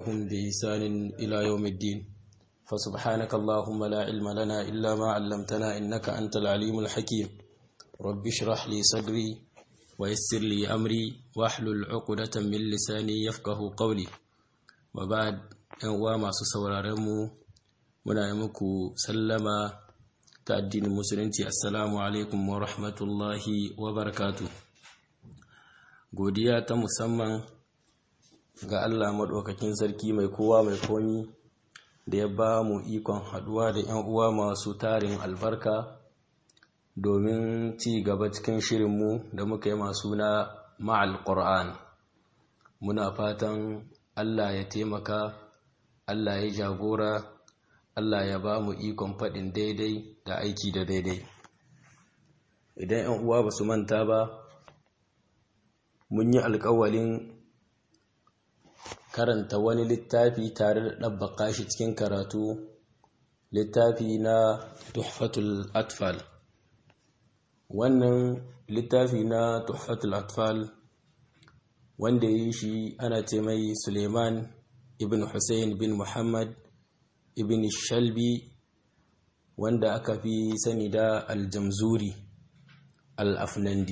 تبعهم بإحسان إلى يوم الدين فسبحانك اللهم لا علم لنا إلا ما علمتنا إنك أنت العليم الحكيم رب اشرح لي صدري ويسر لي أمري واحلل عقدة من لساني يفقه قولي وبعد أنواع ما سسورارمو muna yi muku sallama ta addinin musulunci assalamu alaikum wa rahmatullahi wa barakatu godiya ta musamman ga Allah maɗaukakin sarki mai kowa mai komi da ya ba mu ikon haɗuwa da 'yan uwa masu tarin albarka domin ci gaba cikin shirinmu da muka yi masu na ma'al ƙur'an muna fatan Allah ya taimaka Allah ya jagora Allah ya ba mu ikon faɗin daidai da aiki da daidai idan 'yan uwa ba su manta ba mun yi alkawalin karanta wani littafi tare da ɗabbaƙa shi cikin karatu littafi na tuhfatul atfal wannan littafi na tuhfatul atfal wanda yi shi ana ce mai suleiman ibn hussein bin muhammad ibn shalbi wanda aka fi sani da aljamzuri al-afnandi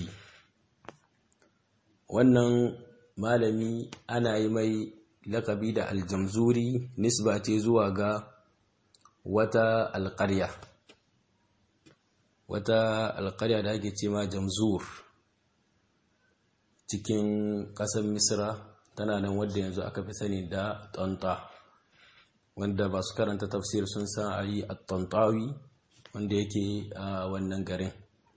wannan malami ana yi mai lakabi da aljamzuri nisba ce zuwa ga wata alƙarya wata alƙarya da ake ce ma jamzur cikin ƙasar misra tana nan wadda yanzu aka fi sani da tonta wanda ba su karanta tafsir sun san a yi attantawi wanda yake a wannan garin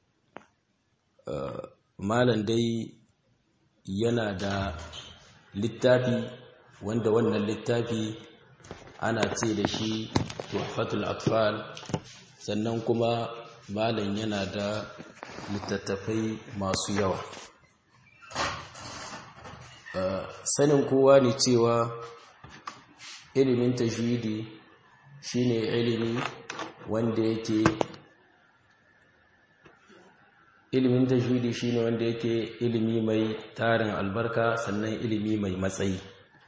malam dai yana da littafi wanda wannan littafi ana ce da shi tuhfatul atfal sannan kuma malam yana da littattafai masu yawa sanin kowa ne cewa ilimin tajwidi shine ilimi wanda yake ilimin tajwidi shine wanda yake ilimi mai tarin albarka sannan ilimi mai matsayi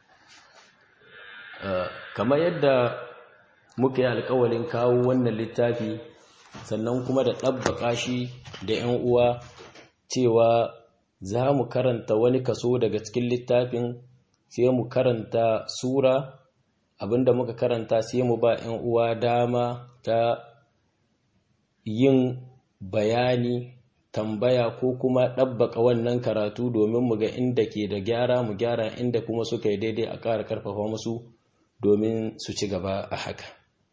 kamar yadda muka yi alkawalin kawo wannan littafi sannan kuma da ɗabbaƙa shi da 'yan uwa cewa za mu karanta wani kaso daga cikin littafin sai mu karanta sura abinda muka karanta sai mu ba 'yan uwa dama ta yin bayani tambaya ko kuma ɗabbaka wannan karatu domin mu ga inda ke da gyara mu gyara inda kuma suka yi daidai a ƙara ƙarfafa musu domin su ci gaba a haka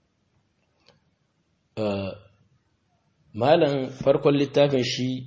malam farkon littafin shi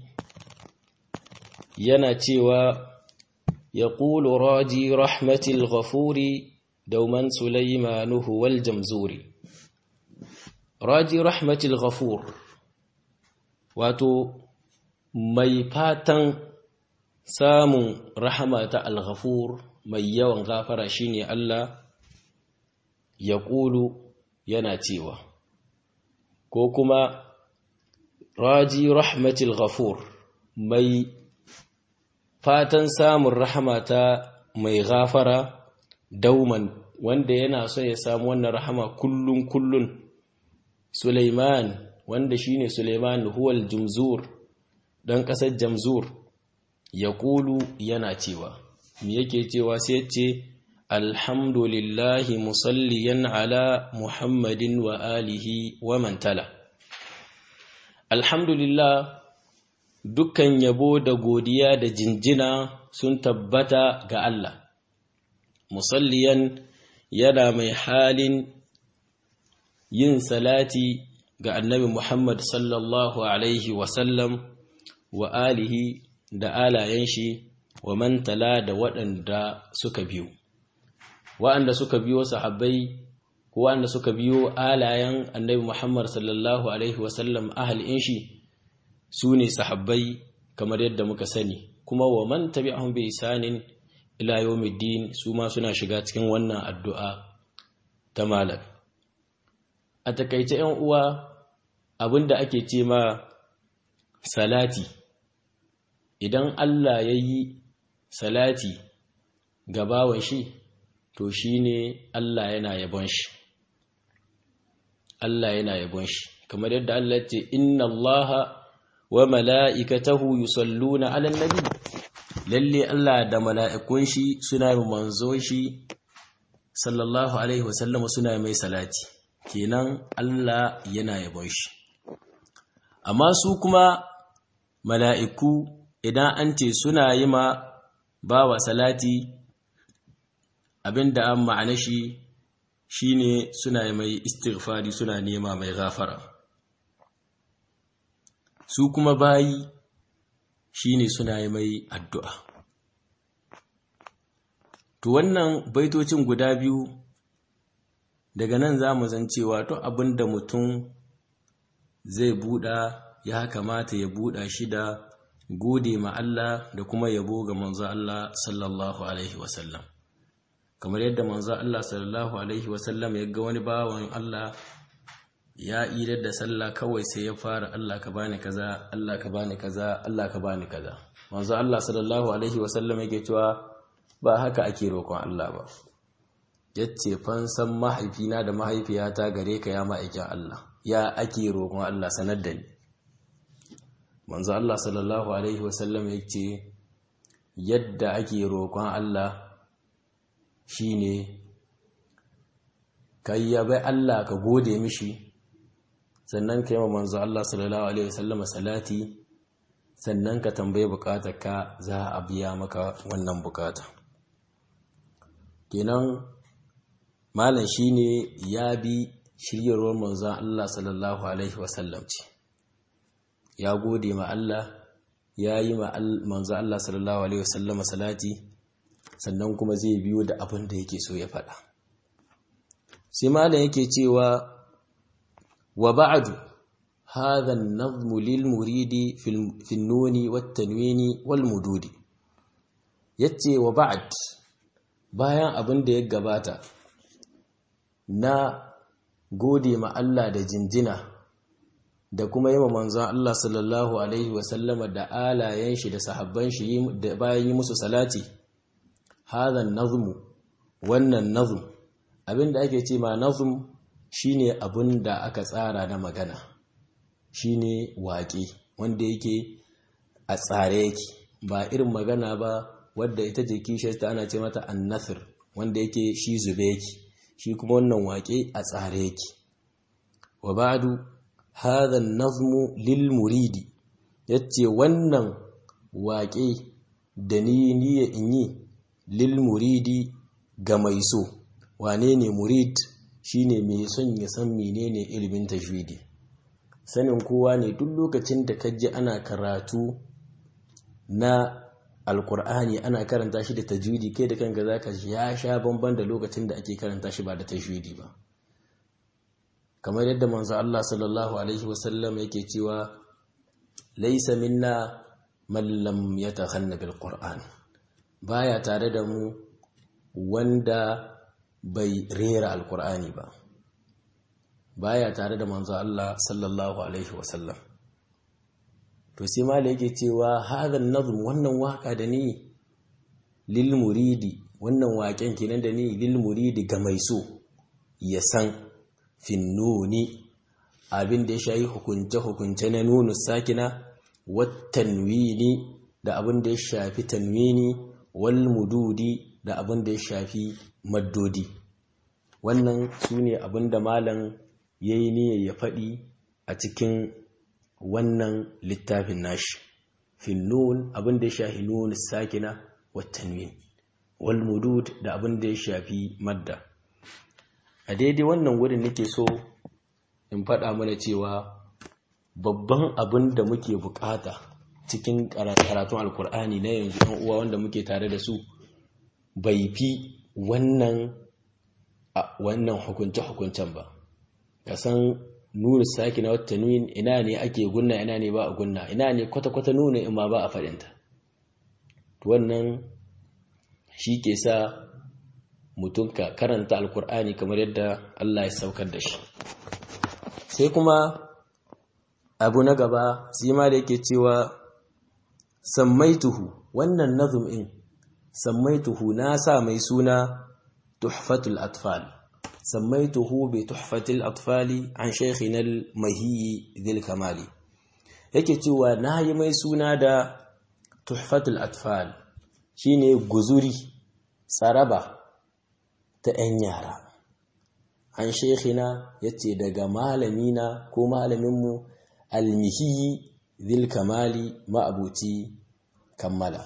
yana cewa ya ƙulu raji rahmatil ghafuri dauman Sulaimanuhu wal jamzuri raji rahmatil ghafur wato mai fatan samun rahama ta al-ghafur mai yawan gafara shine Allah ya ƙulu yana cewa ko kuma raji rahmatil ghafur mai fatan samun rahama ta mai gafara dauman wanda yana so ya samu wannan rahama kullun kullun Sulaiman wanda shine Sulaiman huwal jumzur dan kasar jamzur ya kulu yana cewa me yake cewa sai ce alhamdulillahi musalliyan ala muhammadin wa alihi wa man tala alhamdulillah dukkan yabo da godiya da jinjina sun tabbata ga Allah musalliyan yana mai halin yin salati ga annabi Muhammad sallallahu Alaihi wasallam wa alihi da alayen shi wa mantala da waɗanda suka biyo. Waɗanda suka biyo sahabbai ko waɗanda suka biyo alayen annabi Muhammad sallallahu Alaihi wasallam ahalin shi su ne sahabbai kamar yadda muka sani, kuma wa man tabi'ahum bi isanin ila yawmiddin su ma suna shiga cikin wannan addu'a ta malam a takaice ‘yan uwa abinda ake ce ma salati idan Allah ya yi salati ga bawan shi to shine Allah yana yabon shi Allah yana yabon shi kamar yadda Allah ya ce inna Allaha wa mala'ikatahu yusalluna 'alan nabi lalle Allah da mala'ikun shi suna yi manzo shi sallallahu alaihi wasallam suna mai salati kenan Allah yana yabon shi amma su kuma mala'iku idan an ce suna yi ma bawa salati abinda an ma'ana shi shine suna yi mai istighfari suna nema mai gafara su kuma bayi shine suna yi mai addu'a to wannan baitocin guda biyu daga nan za mu zan cewa to abinda mutum zai buɗa ya kamata ya buɗa shi da gode ma Allah da kuma yabo ga manzo Allah sallallahu alaihi wasallam kamar yadda manzo Allah sallallahu alaihi wasallam ya ga wani bawan Allah ya idar da sallah kawai sai ya fara Allah ka bani kaza Allah ka bani kaza Allah ka bani kaza manzo Allah sallallahu alaihi wasallam yake cewa ba haka ake roƙon Allah ba yace fansan mahaifina da mahaifiyata gare ka ya ma'aikin Allah ya ake roƙon Allah sanar da ni manzo Allah sallallahu alaihi wasallam yace yadda ake roƙon Allah shine kai yabai Allah ka gode mishi sannan ka yi wa manzo Allah sallallahu alaihi wasallam salati sannan ka tambaye ka za a biya maka wannan bukata kenan malam shine ya bi shiryarwar manzo Allah sallallahu alaihi wasallam ce ya gode ma Allah ya yi ma manzo Allah sallallahu alaihi wasallam salati sannan kuma zai biyo da abin da yake so ya faɗa sai malam yake cewa wa ba'du hadha an-nazm lil muridi fi an-nun wat-tanwin wal mududi yace wa ba'd bayan abin da ya gabata na gode ma Allah da jinjina da kuma yi ma manzon Allah sallallahu alaihi wasallama da alayen shi da sahabban shi da bayan yi musu salati hadha an-nazm wannan nazm abinda ake ce ma nazm shine abin da aka tsara na magana shine waƙe wanda yake a tsare yake ba irin magana ba wadda ita ce kishiyarta ana ce mata annasir wanda yake shi zube yake shi kuma wannan waƙe a tsare yake wa ba'du hadha an-nazmu lil muridi yace wannan waƙe da ni niyya in yi lil muridi ga mai so wane ne murid shine mai son ya san menene ilimin tajwidi sanin kowa ne duk lokacin da kaji ana karatu na alkur'ani ana karanta shi da tajwidi kai da kanka zaka ya sha bamban da lokacin da ake karanta shi ba da tajwidi ba kamar yadda manzo Allah sallallahu alaihi wasallam yake cewa laysa minna man lam yatakhanna bil qur'an baya tare da mu wanda bai rera alkur'ani ba baya tare da manzo Allah sallallahu alaihi wasallam to sai ma yake cewa hadan nazm wannan waka da ni lil muridi wannan waken kenan da ni lil muridi ga mai so ya san finnuni abin da ya shayi hukunce hukunce na nunu sakina wat tanwini da abin da ya shafi tanwini wal mududi da abin da ya shafi maddodi wannan su ne abin da malam ya yi niyyar ya faɗi a cikin wannan littafin nashi finnun abin da ya shafi nun sakina wa tanwin wal mudud da abin da ya shafi madda a daidai wannan wurin nake so in faɗa mana cewa babban abin da muke bukata cikin karatun alkur'ani na yanzu ɗan uwa wanda muke tare da su bai fi wannan wannan hukunce-hukuncen ba ka san nuna saki na wata nuyin ina ne ake gunna ina ne ba a gunna ina ne kwata-kwata nuna in ma ba a faɗinta wannan shi ke sa mutum ka karanta alkur'ani kamar yadda Allah ya saukar da shi sai kuma abu na gaba sima da yake cewa sammaituhu wannan nazum in sammaituhu na sa mai suna tuhfatul atfal sammaituhu bi tuhfatil atfali an shaykhina al-mahi dhil kamali yake cewa na yi mai suna da tuhfatul atfal shine guzuri tsaraba ta 'yan yara an shekina ya ce daga malamina ko malaminmu almihiyi zil kamali ma'abuci kammala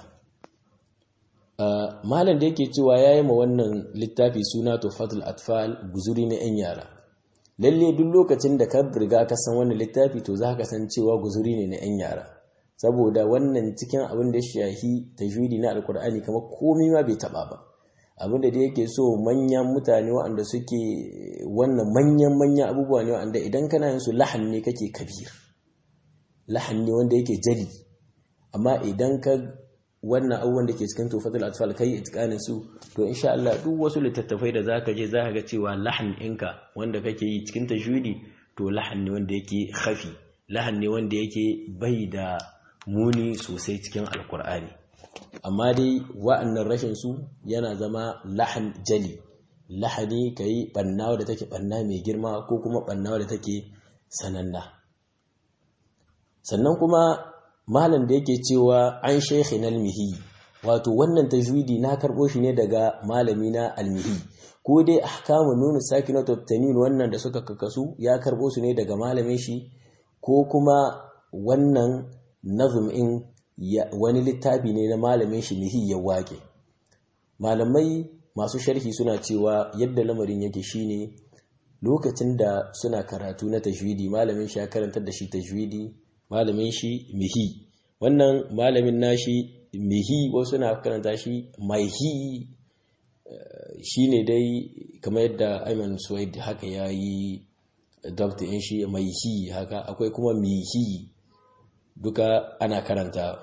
malam da yake cewa ya yi ma wannan littafi suna tuhfatul atfal guzuri na 'yan yara lalle duk lokacin da ka riga ka san wannan littafi to za ka san cewa guzuri ne na 'yan yara saboda wannan cikin abin da shahi tajwidi na alkur'ani kamar komai ma bai taba ba abin da yake so manyan mutane waɗanda suke wannan manyan manyan abubuwa ne waɗanda idan kana yin su lahan ne kake kabir lahan ne wanda yake jali amma idan ka wannan abubuwan da ke cikin tufatul atfal kai itqanin su to insha Allah duk wasu littattafai da zaka je zaka ga cewa lahan ɗinka wanda kake yi cikin tajwidi to lahan ne wanda yake khafi lahan ne wanda yake bai da muni sosai cikin alkur'ani amma dai wa'annan rashin su yana zama lahan jali lahani kai banna da take banna mai girma ko kuma banna da take sananna sannan kuma malam da yake cewa an shaykhin almihi wato wannan tajwidi na karbo shi ne daga malami na almihi ko dai ahkamu nun sakinatu tanin wannan da suka kakasu ya karbo su ne daga malamin shi ko kuma wannan nazum in wani littafi ne na malamin shi mihi ya wake malamai masu sharhi suna cewa yadda lamarin yake shine lokacin da suna karatu na tajwidi malamin shi ya karantar da shi tajwidi malamin shi mihi wannan malamin nashi mihi wasu na karanta shi maihi shine dai kamar yadda Ayman Suwaid haka yayi dabta in shi maihi haka akwai kuma mihi duka ana karanta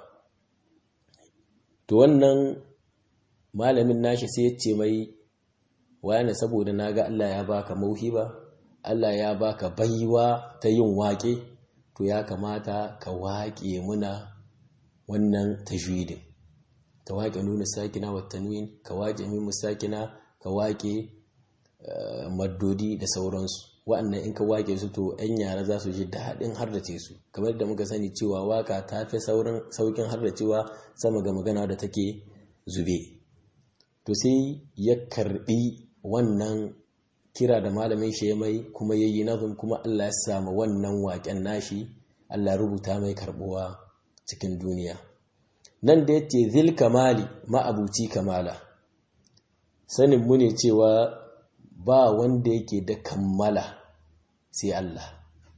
to wannan malamin nashi sai ya ce mai wayana saboda naga Allah ya baka mauhiba Allah ya baka baiwa ta yin waƙe to ya kamata ka waƙe muna wannan tajwidin ka waƙe nuna sakina wa tanwin ka waƙe mimu sakina ka waƙe maddodi da sauransu wa'annan in ka wake su to 'yan yara za su ji daɗin hardace su kamar da muka sani cewa waka ta fi saukin hardacewa sama ga magana da take zube to sai ya karbi wannan kira da malamin shi ya mai kuma yayi nazum kuma Allah ya samu wannan waken nashi Allah rubuta mai karbuwa cikin duniya nan da yace zil kamali ma'abuci kamala sanin mu ne cewa ba wanda yake da kammala sai Allah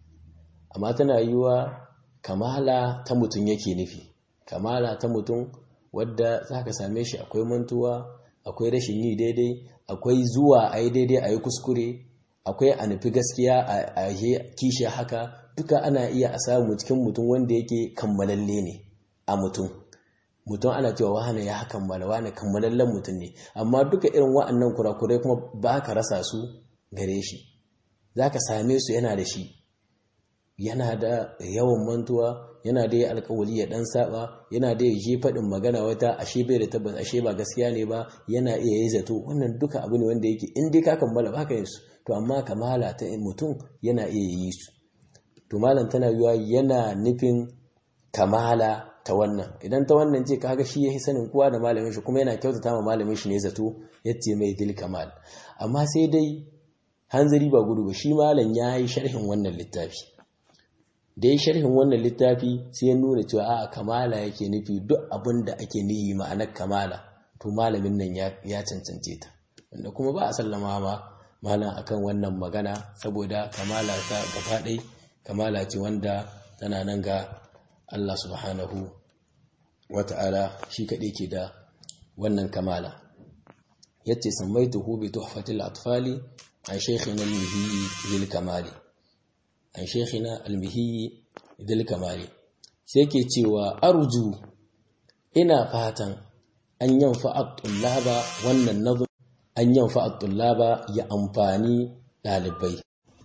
amma tana yiwa kamala ta mutum yake nufi kamala ta mutum wadda za ka same shi akwai mantuwa akwai rashin yi daidai akwai zuwa a yi daidai a yi kuskure akwai a nufi gaskiya a yi kishi haka duka ana iya a samu cikin mutum wanda yake kammalalle ne a mutum mutum ana cewa wahana ya kammala wahana kammalallen mutum ne amma duka irin wa'annan kurakurai kuma ba ka rasa su gare shi za ka same su yana da shi yana da yawan mantuwa yana da ya alkawali ya dan saba yana da ya je faɗin magana wata ashe bai da tabbas ashe ba gaskiya ne ba yana iya yi zato wannan duka abu ne wanda yake in dai ka kammala ba ka yin su to amma kamala ta mutum yana iya yi su to malam tana yiwa yana nufin kamala ta wannan idan ta wannan ce kaga shi yayi sanin kowa da malamin shi kuma yana kyautata ma malamin shi ne zato yace mai dil kamal amma sai dai hanzari ba gudu ba shi malam yayi sharhin wannan littafi da ya sharhin wannan littafi sai ya nuna cewa a kamala yake nufi duk abin da ake nihi ma'anar kamala to malamin nan ya cancance ta wanda kuma ba a sallama ma malam akan wannan magana saboda kamala ta gaba ɗai kamala ce wanda tana nan ga Allah subhanahu wata'ala shi kaɗai ke da wannan kamala yace sammaituhu bi tuhfatil atfali an shaykhina al-mihi lil kamali an shekina almihi idil kamali sai ke cewa arju ina fatan an yanfa at-tullaba wannan nazum an yanfa at-tullaba ya amfani dalibai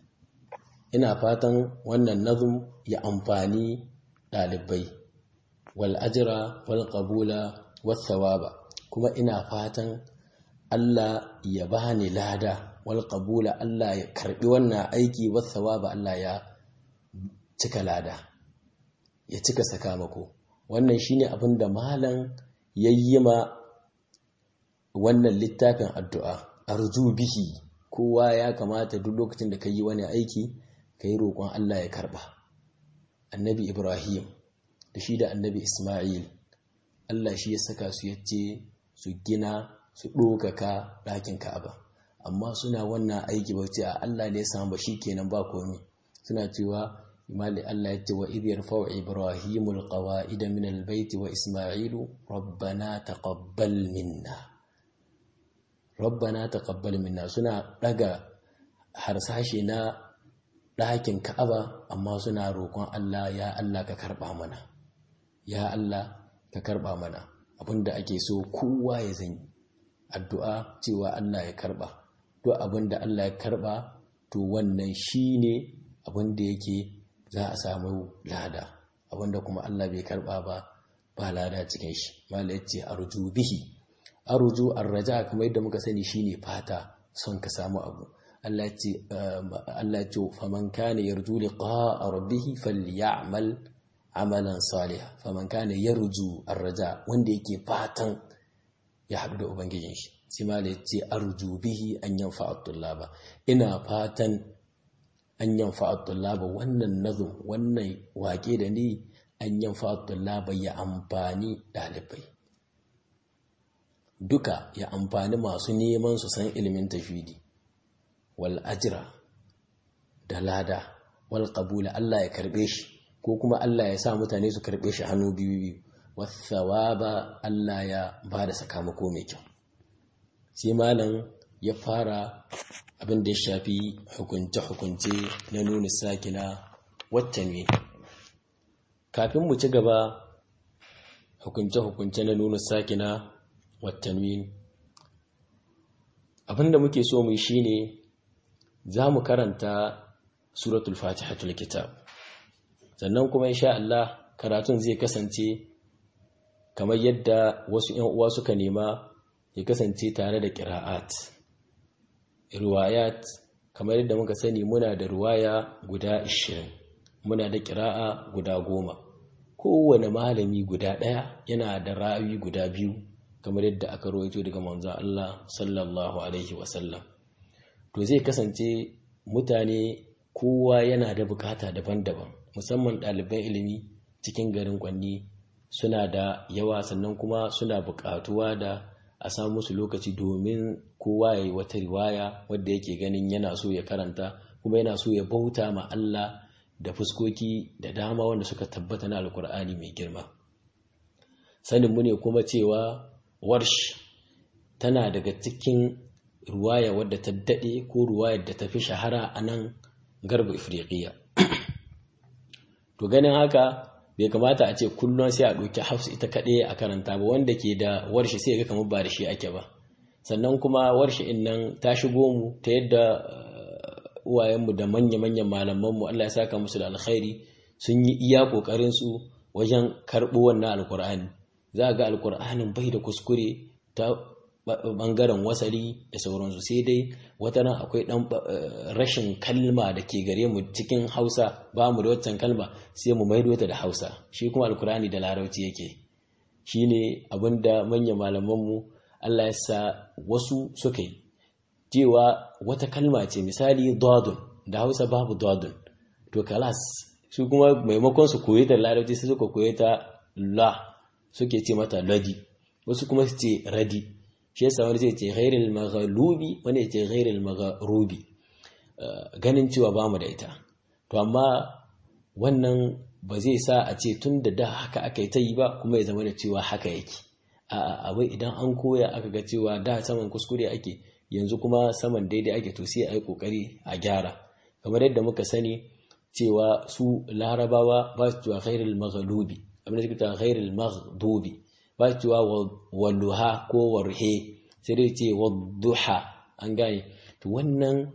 ina fatan wannan nazum ya amfani dalibai wal ajra wal qabula was thawaba kuma ina fatan Allah ya bani lada wal qabula Allah ya karbi wannan aiki was thawaba Allah ya cika lada ya cika sakamako wannan shine abin da malam yayyima wannan littafin addu'a arju bihi kowa ya kamata duk lokacin da ka yi wani aiki ka yi roƙon Allah ya karɓa annabi ibrahim da shi da annabi ismail Allah shi ya saka su yace su gina su ɗokaka ɗakin ka'aba amma suna wannan aiki ba ce a Allah ne ya samu ba shi kenan ba komi suna cewa imali Allah ya ce wa idh yarfa'u ibrahimul qawa'ida min albayti wa isma'ilu rabbana taqabbal minna rabbana taqabbal minna suna daga harsashe na ɗakin Ka'aba amma suna roƙon Allah ya Allah ka karɓa mana ya Allah ka karɓa mana abinda ake so kowa ya zanyi addu'a cewa Allah ya karɓa to abinda Allah ya karɓa to wannan shine abinda yake za a samu lada abinda kuma Allah bai karɓa ba ba lada cikin shi mala yace arju bihi arju arraja kamar yadda muka sani shine fata son ka samu abu Allah ce Allah ce faman kana yarju liqa'a rabbih falyamal amalan salih faman kana yarju arraja wanda yake fatan ya haɗu da ubangijin shi sai ma da yace arju bihi an yanfa at-tullaba ina fatan an yanfa at-tullaba wannan nazum wannan wake da ni an yanfa at-tullaba ya amfani dalibai duka ya amfani masu neman su san ilimin tafidi wal ajira da lada wal qabula Allah ya karbe shi ko kuma Allah ya sa mutane su karbe shi hannu biyu biyu wasawaba Allah ya ba da sakamako mai kyau sai malam ya fara abin da ya shafi hukunce-hukunce na nuna sakina wattanwi kafin mu ci gaba hukunce-hukunce na nuna sakina wattanwi abin da muke so mu shi ne za mu karanta suratul fatihatul kitab sannan kuma insha Allah karatun zai kasance kamar yadda wasu ‘yan uwa suka nema ya kasance tare da ƙira'at riwayat kamar yadda muka sani muna da riwaya guda 20 muna da ƙira'a guda goma kowane malami guda ɗaya yana da ra'ayi guda biyu kamar yadda aka rawaito daga manzon Allah sallallahu alaihi wasallam to zai kasance mutane kowa yana da bukata daban-daban musamman ɗaliban ilimi cikin garin kwanni suna da yawa sannan kuma suna bukatuwa da a samu musu lokaci domin kowa ya yi wata riwaya wadda yake ganin yana so ya karanta kuma yana so ya bauta ma Allah da fuskoki da dama wanda suka tabbata na alkur'ani mai girma saninmu ne kuma cewa warsh tana daga cikin ruwaya wadda ta daɗe ko ruwayar da ta fi shahara a nan garba ifriqiya to ganin haka bai kamata a ce kullum sai a ɗauki hafsu ita kaɗai a karanta ba wanda ke da warshi sai ga kamar ba da shi ake ba sannan kuma warshi in nan ta shigo mu ta yadda uwayenmu da manya-manyan malamanmu Allah ya saka musu da alkhairi sun yi iya ƙoƙarinsu wajen karɓo wannan alkur'ani za ga alkur'anin bai da kuskure ta bangaren wasali da sauransu sai dai wata nan akwai dan rashin kalma da ke gare mu cikin hausa ba mu da waccan kalma sai mu maido ta da hausa shi kuma alkurani da larabci yake shi ne abinda manyan malamanmu allah ya sa wasu suka yi cewa wata kalma ce misali dodon da hausa babu dodon to kalas su kuma maimakon su koyi ta larabci sai suka koyi ta la suke ce mata ladi wasu kuma su ce radi shi yasa wani zai ce ghairil maghlubi wani ya ce ghairil maghrubi ganin cewa bamu da ita to amma wannan ba zai sa a ce tun da da haka aka yi ta yi ba kuma ya zama da cewa haka yake a abai idan an koya aka ga cewa da saman kuskure ake yanzu kuma saman daidai ake to sai a yi kokari a gyara kamar yadda muka sani cewa su larabawa ba su cewa ghairil maghlubi abin da suke cewa ghairil maghdubi ba cewa walluha ko warhe sai dai ce wadduha an gane to wannan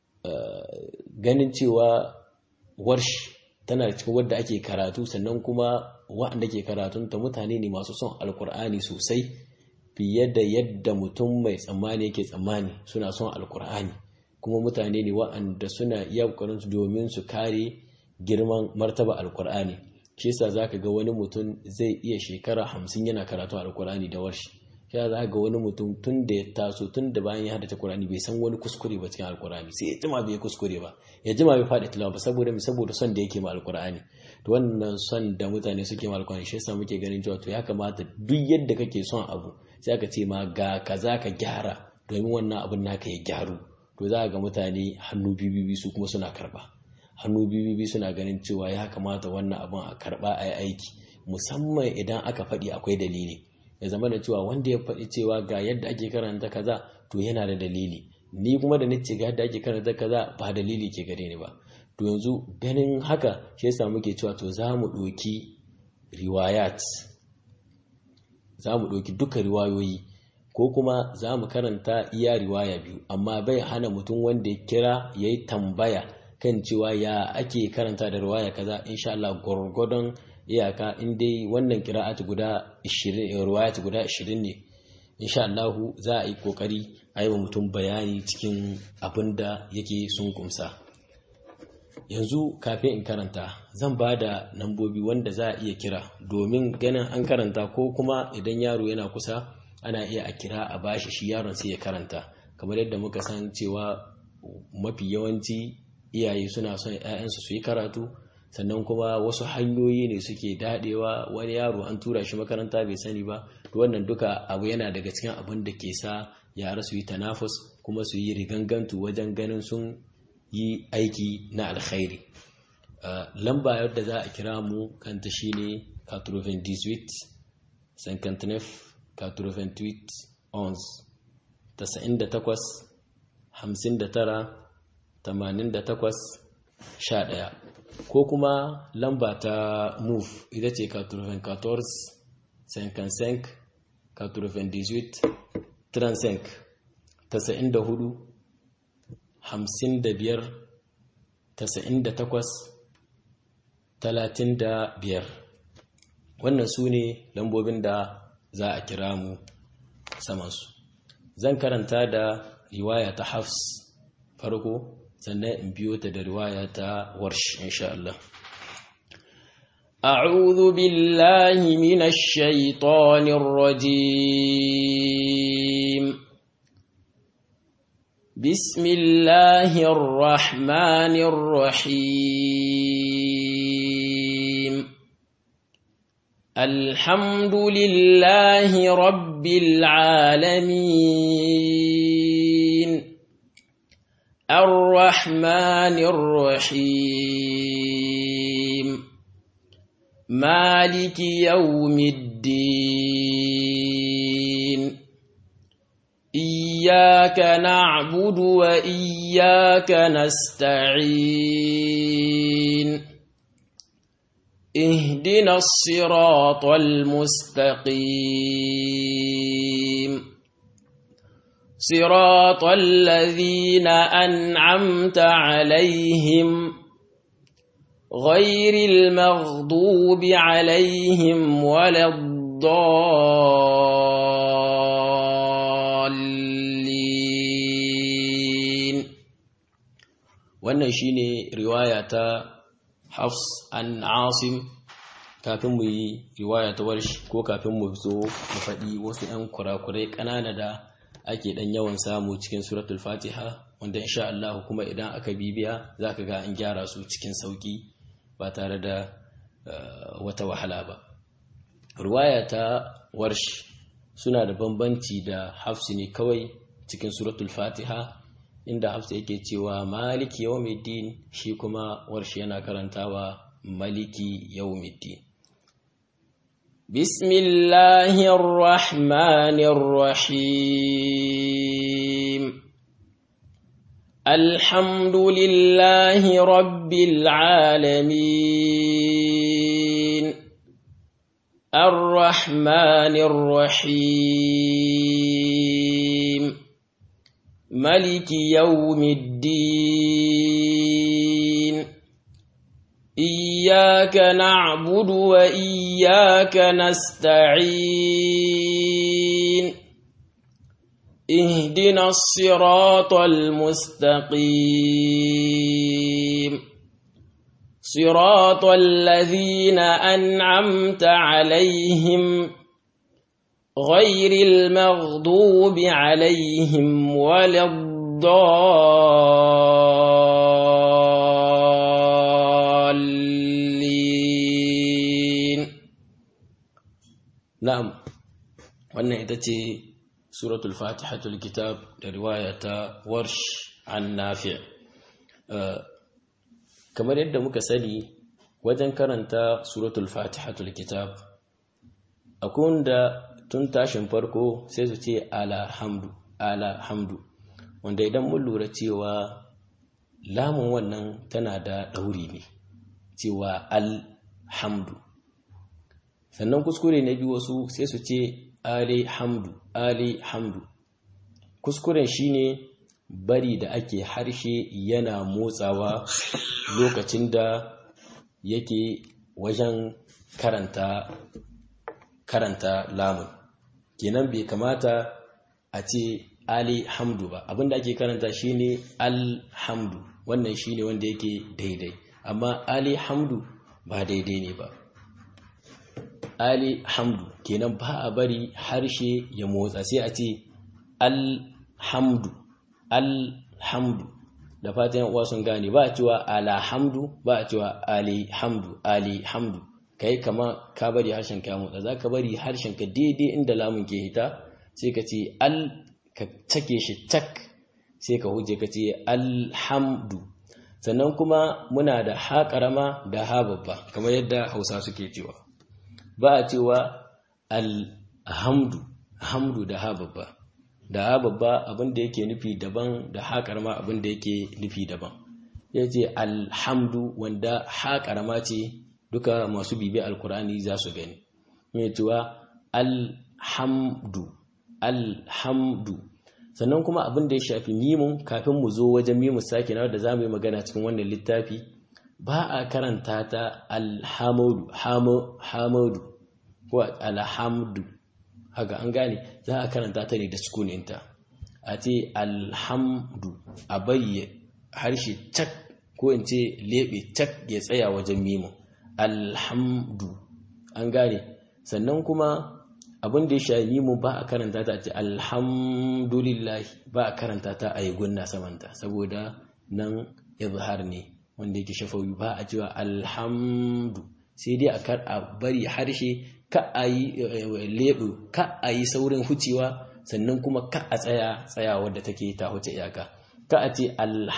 ganin cewa warsh tana cikin wadda ake karatu sannan kuma waɗanda ke karatunta mutane ne masu son alkur'ani sosai fiye da yadda mutum mai tsammani yake tsammani suna son alkur'ani kuma mutane ne wa'anda suna iya su domin su kare girman martaba alkur'ani shi yasa zaka ga wani mutum zai iya shekara hamsin yana karatu alkur'ani da warshi shi yasa zaka ga wani mutum tun da ya taso tun da bayan ya haddace Qur'ani bai san wani kuskure ba cikin alkur'ani sai ya jima bai kuskure ba ya jima bai faɗi tilawa ba saboda saboda son da yake ma alkur'ani to wannan son da mutane suke ma alkur'ani shi yasa muke ganin cewa to ya kamata duk yadda kake son abu sai aka ce ma ga kaza ka gyara domin wannan abin naka ya gyaru to za ga mutane hannu bibibi su kuma suna karba hannu bibibi suna ganin cewa ya kamata wannan abin a karba a yi aiki musamman idan aka faɗi akwai dalili ya zama da cewa wanda ya faɗi cewa ga yadda ake karanta kaza to yana da dalili ni kuma da nace ga yadda ake karanta kaza ba dalili ke gare ni ba to yanzu ganin haka shi yasa muke cewa to za mu ɗauki riwayat za mu ɗauki duka riwayoyi ko kuma za mu karanta iya riwaya biyu amma bai hana mutum wanda ya kira ya yi tambaya kan cewa ya ake karanta da riwaya kaza insha Allah gwargwadon iyaka in dai wannan kira'at guda 20 riwayat guda 20 ne insha Allah za a yi kokari a yi wa mutum bayani cikin abin da yake sun kumsa yanzu kafin in karanta zan ba da nambobi wanda za a iya kira domin ganin an karanta ko kuma idan yaro yana kusa ana iya a kira a bashi shi yaron sai ya karanta kamar yadda muka san cewa mafi yawanci iyaye suna son 'ya'yansu su yi karatu sannan kuma wasu hanyoyi ne suke dadewa wani yaro an tura shi makaranta bai sani ba to wannan duka abu yana daga cikin abin da ke sa yara su yi tanafus kuma su yi rigangantu wajen ganin sun yi aiki na alkhairi lamba yadda za a kira mu kanta shine 98 59 98 11 98 59 88 11 ko kuma lamba ta move ita ce 94 55 98 35 94 hamsin da biyar tasa'in da takwas talatin da biyar wannan su ne lambobin da za a kira mu samansu zan karanta da riwaya ta hafs farko sannan in biyo ta da riwaya ta warsh insha Allah أعوذ بالله من الشيطان الرجيم بسم الله الرحمن الرحيم الحمد لله رب العالمين الرحمن الرحيم مالك يوم الدين إياك نعبد وإياك نستعين اهدنا الصراط المستقيم صراط الذين أنعمت عليهم غير المغضوب عليهم ولا الضالين wannan shine riwaya ta Hafs an Asim kafin mu yi riwaya ta warshi ko kafin mu zo mu faɗi wasu 'yan kurakurai ƙanana da ake ɗan yawan samu cikin suratul fatiha wanda insha Allah kuma idan aka bibiya za ka ga an gyara su cikin sauƙi ba tare da wata wahala ba riwaya ta warshi suna da bambanci da hafsi ne kawai cikin suratul fatiha inda hafsa yake cewa maliki yawmiddin shi kuma warshi yana karantawa maliki yawmiddin bismillahir rahmanir rahim alhamdulillahi rabbil alamin arrahmanir rahim ملك يوم الدين إياك نعبد وإياك نستعين اهدنا الصراط المستقيم صراط الذين أنعمت عليهم غير المغضوب عليهم ولا الضالين نعم wannan ita ce suratul fatihatul kitab da riwaya ta warsh an nafi' kamar yadda muka sani wajen karanta suratul fatihatul kitab akwai wanda tun tashin farko sai su ce alhamdu alhamdu wanda idan mun lura cewa lamun wannan tana da ɗauri ne cewa alhamdu sannan kuskure na biyu wasu sai su ce ali hamdu ali hamdu kuskuren shine bari da ake harshe yana motsawa lokacin da yake wajen karanta karanta lamun kenan bai kamata a ce ali hamdu ba abinda ake karanta shine alhamdu wannan shine wanda yake daidai amma ali hamdu ba daidai ne ba ali hamdu kenan ba a bari harshe ya motsa sai a ce alhamdu alhamdu da fatan uwa sun gane ba a cewa alhamdu ba a cewa alihamdu alihamdu kai kama ka bari harshen ka motsa za ka bari harshen ka daidai inda lamun ke hita sai ka ce al ka cake shi tak sai ka huje ka ce alhamdu sannan kuma muna da ha karama da ha babba kamar yadda hausa suke cewa ba a cewa alhamdu hamdu da ha babba da ha babba abin da yake nufi daban da ha karama abin da yake nufi daban ya ce alhamdu wanda ha karama ce duka masu bibi alkur'ani za su gani ya cewa alhamdu alhamdu sannan kuma abin da ya shafi mimun kafin mu zo wajen mimun sake na da za mu yi magana cikin wannan littafi ba a karanta ta alhamdu hamadu ko alhamdu haka an gane za a karanta ta ne da sukuninta a ce alhamdu a bayye harshe cak ko in ce lebe cak ya tsaya wajen mimun alhamdu an gane sannan kuma abin da ya shayi mu ba a karanta ta ce alhamdulillah ba a karanta ta a yi gunna samanta saboda nan izhar ne wanda yake shafawi ba a cewa alhamdu sai dai a bari harshe ka a yi leɓu ka a yi saurin hucewa sannan kuma ka a tsaya tsaya wadda take ta huce iyaka ka a ce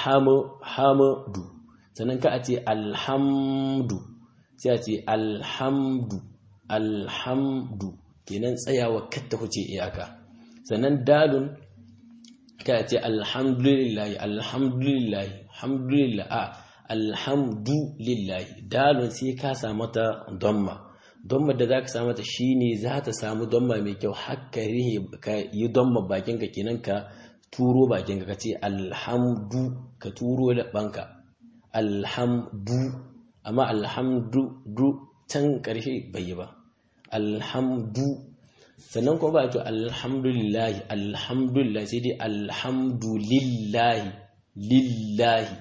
alhamdu sannan ka a ce alhamdu sai a ce alhamdu alhamdu kenan tsayawa katta huce iyaka sannan dalun ka ce alhamdulillahi alhamdulillahi alhamdulillah a alhamdulillahi dalun sai ka samu ta domma domma da za ka samu ta shine za ta samu domma mai kyau haka rihe ka yi domma bakinka kenan ka turo bakinka ka ce alhamdu ka turo da banka alhamdu amma alhamdu can ƙarshe bai yi ba alhamdu sannan kuma ba a ce alhamdulillahi alhamdulillahi sai dai alhamdulillahi lillahi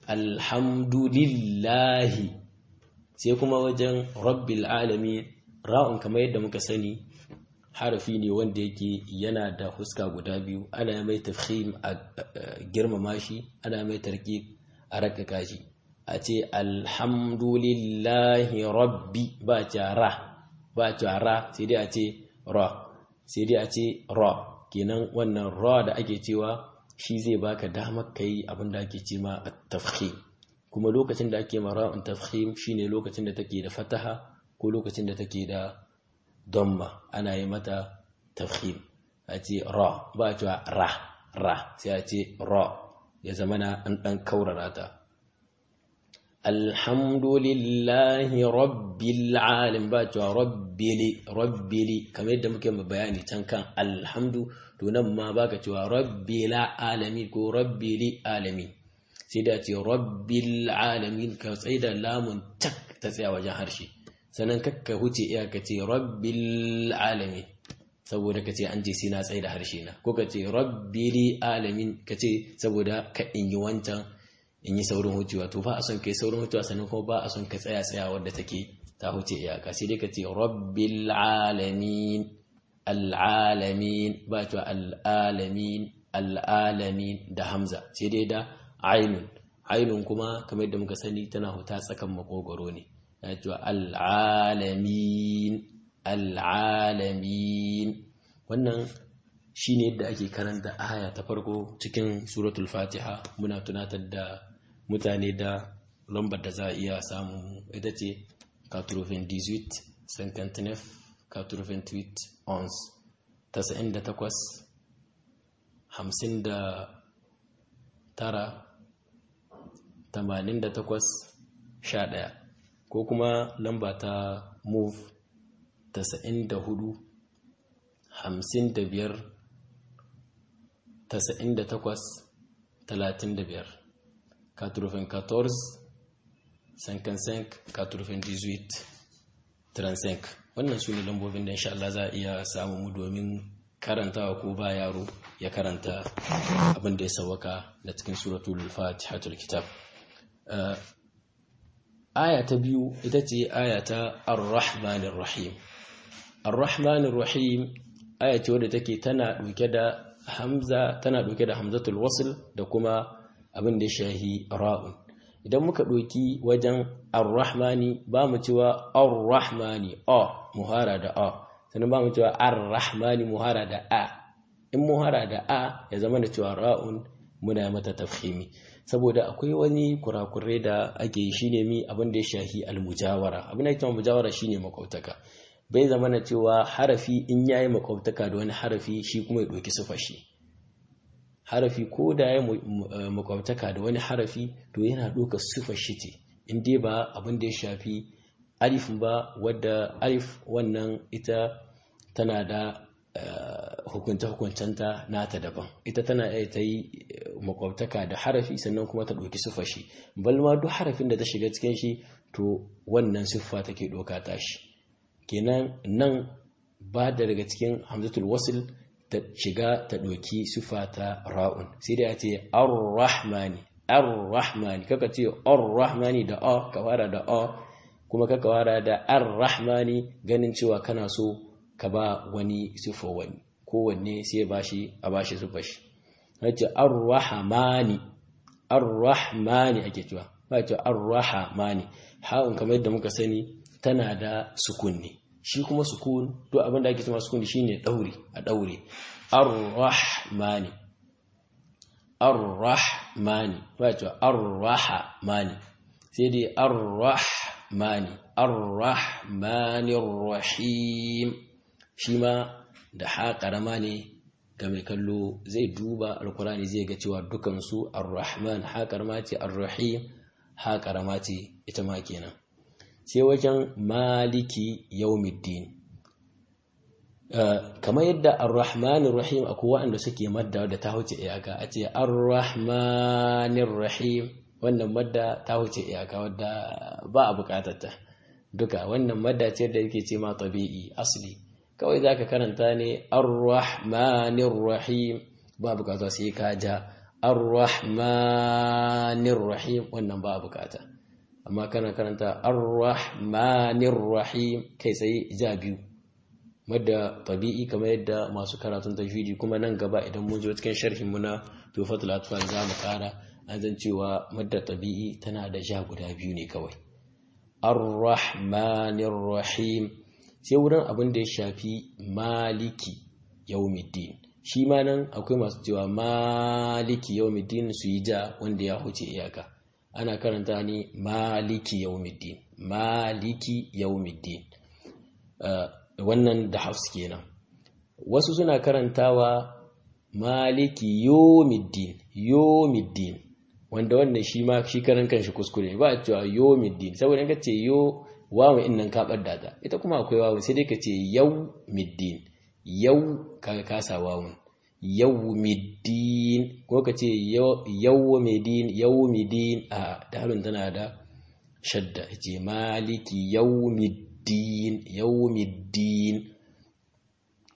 alhamdulillahi sai kuma wajen rabbil alami ra'un kamar yadda muka sani harafi ne wanda yake yana da huska guda biyu ana mai tafhim a girmama shi ana mai tarki a rakaka shi a ce alhamdulillahi rabbi ba ce ra ba ce ra sai dai a ce ra sai dai a ce ra kenan wannan ra da ake cewa shi zai baka damar kai abin da ake ce ma a tafhim kuma lokacin da ake ma ra'un tafhim shine lokacin da take da fataha ko lokacin da take da damma ana yi mata tafhim a ce ra ba a cewa ra ra sai a ce ra ya zama na an ɗan kaurara ta alhamdulillahi rabbil alim ba cewa rabbili rabbili kamar yadda muke bayani can kan alhamdu to nan ma baka cewa rabbil alamin ko rabbili alamin sai da ce rabbil alamin ka tsaye da lamun tak ta tsaya wajen harshe sannan kakka huce iyaka ce rabbil alamin saboda ka ce an ce sai na tsaye da harshe na ko ka ce rabbili alamin ka ce saboda ka in yi wancan in yi saurin hucewa to ba a son kai saurin hucewa sannan kuma ba a son ka tsaya tsaya wadda take ta huce iyaka sai dai ka ce rabbil alamin al'alamin ba cewa al'alamin al'alamin da hamza sai dai da ainun ainun kuma kamar yadda muka sani tana huta tsakan makogoro ne ya cewa al'alamin al'alamin wannan shi ne yadda ake karanta aya ta farko cikin suratul fatiha muna tunatar da mutane da lambar da za a iya samu ita ce 98 59 98 ons 98 59 88 11 ko kuma lamba ta move 94 55 98 35 94 55 98 35 wannan su ne lambobin da insha Allah za a iya samu mu domin karantawa ko ba yaro ya karanta abin da ya sawaka da cikin suratul fatihatul kitab aya ta biyu ita ce aya ta ar-rahmanir rahim ar-rahmanir rahim aya ce wadda take tana dauke da hamza tana dauke da hamzatul wasl da kuma abin da ya shahi ra'un idan muka ɗauki wajen ar-rahmani ba mu cewa ar-rahmani a muhara da a sannan ba mu cewa ar-rahmani muhara da a in muhara da a ya zama da cewa ra'un muna mata tafhimi saboda akwai wani kurakure da ake yi shine mi abin da ya shahi al-mujawara abin da yake mujawara shine makwautaka bai zama na cewa harafi in yayi makwautaka da wani harafi shi kuma ya ɗauki sifar shi harafi ko da ya makwabtaka da wani harafi to yana ɗaukar sifar shi ce in dai ba abin da ya shafi alif ba wadda alif wannan ita tana da hukunta-hukuntanta nata daban ita tana iya ta yi makwabtaka da harafi sannan kuma ta ɗauki sifar shi balma duk harafin da ta shiga cikin shi to wannan siffa take ɗauka ta shi kenan nan ba da daga cikin hamzatul wasil ta shiga ta ɗauki sufa ta ra'un sai da ya ce ar-rahmani ar-rahmani kaka ce ar-rahmani da a ka fara da a kuma kaka fara da ar-rahmani ganin cewa kana so ka ba wani sufa wani kowanne sai ba shi a ba shi sufa shi ce ar-rahmani ar-rahmani ake cewa ba ce ar-rahmani ha'un kamar yadda muka sani tana da sukunni shi kuma sukun to abin da ake cewa sukun shine daure a daure ar-rahmani ar-rahmani wato ar-rahmani sai dai ar-rahmani ar-rahmanir rahim shi ma da ha karama ne ga mai kallo zai duba alkurani zai ga cewa dukansu ar-rahman ha karama ce ar-rahim ha karama ce ita ma kenan sai wajen maliki yaumiddin kamar yadda ar-rahmanir rahim akwai waɗanda suke madda da ta huce iyaka a ce ar-rahmanir rahim wannan madda ta huce iyaka wadda ba a bukatarta duka wannan madda ce da yake ce ma tabi'i asli kawai zaka karanta ne ar-rahmanir rahim ba bukata sai ka ja ar-rahmanir rahim wannan ba a bukata amma kana karanta ar-rahmanir rahim kai tsaye ja biyu madda tabi'i kamar yadda masu karatun tajwidi kuma nan gaba idan mun zo cikin sharhin mu na tufatul atfal za mu kara an zan cewa madda tabi'i tana da ja guda biyu ne kawai ar-rahmanir rahim sai wurin abin da ya shafi maliki yawmiddin shi ma nan akwai masu cewa maliki yawmiddin su yi ja wanda ya huce iyaka ana karanta ne maliki yawmiddin maliki yawmiddin wannan da hafs kenan wasu suna karantawa maliki yomiddin yomiddin wanda wannan shi ma shi karan kanshi kuskure ba a cewa yomiddin saboda ka ce yo wawu in nan ka ɓadda ta ita kuma akwai wawu sai dai ka ce yau middin yau ka kasa wawun yau middin ko ka ce yau middin yau middin a dalin tana da shadda ce maliki yau middin yau middin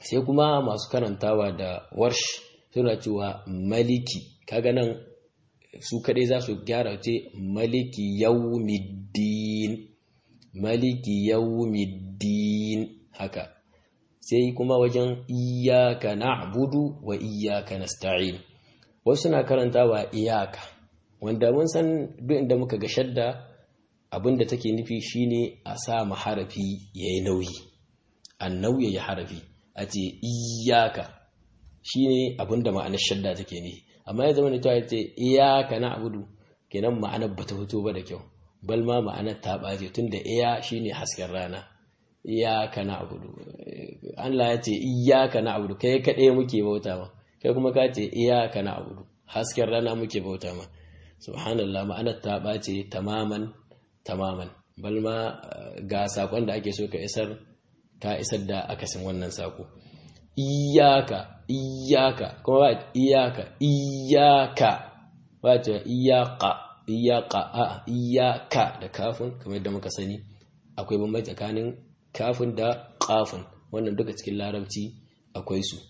sai kuma masu karantawa da warsh suna cewa maliki kaga nan su kadai za su gyara ce maliki yawmiddin maliki yawmiddin haka sai kuma wajen iyyaka na'budu wa iyyaka nasta'in wasu na karantawa iyaka wanda mun san duk inda muka ga shadda abinda take nufi shine a sa ma harafi yayi nauyi an nauye ya harafi a ce iyaka shine abinda ma'anar shadda take nufi amma ya zama da cewa ce iyaka na'budu kenan ma'anar bata fito ba da kyau bal ma ma'anar ta baje tunda iya shine hasken rana iyaka na'budu Allah ya ce iyaka na'budu kai kadai muke bauta ma kai kuma ka ce iyaka na'budu hasken rana muke bauta ma subhanallah ma'anar ta bace tamaman tamaman bal ma ga sakon da ake so ka isar ka isar da akasin wannan sako iyaka iyaka kuma ba iyaka iyaka ba ta iyaka iyaka a iyaka da kafin kamar yadda muka sani akwai bambanci tsakanin kafin da kafin wannan duka cikin larabci akwai su